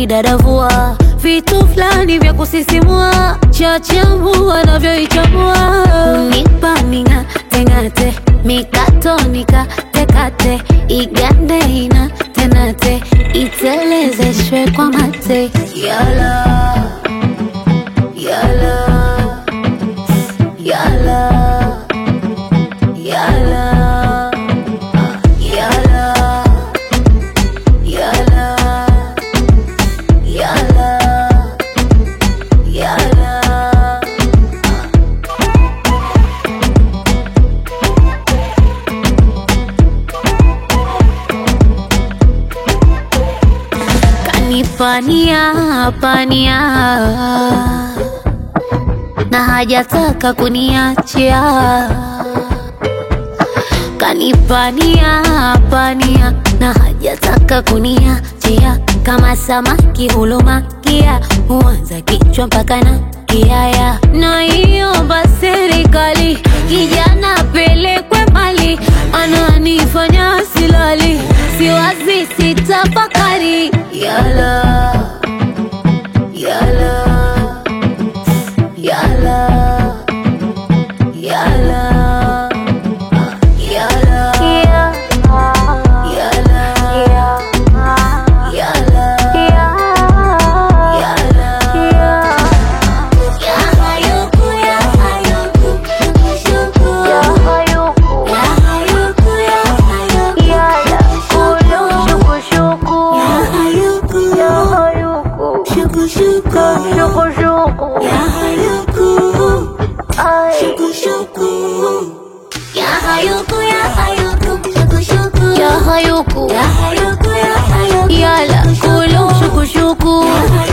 unanidadavua vitu fulani vya kusisimua chachamu wanavyoichambua unipa ming'ateng'ate mikato nikatekate igande ina tenate itelezeshwe kwa mate yala yala yala yala yala yala yala yala kanipania pania na hajataka kuniachia kanipania pania na hajataka kuniachia kama samaki hulumakia huanza kichwa mpaka na kiaya na iomba serikali kijana pelekwe mali ananifanya silali siwazi sitafakari yala yala yala yala yala yala yala Yahayuku, yala, kulu, shuku shuku.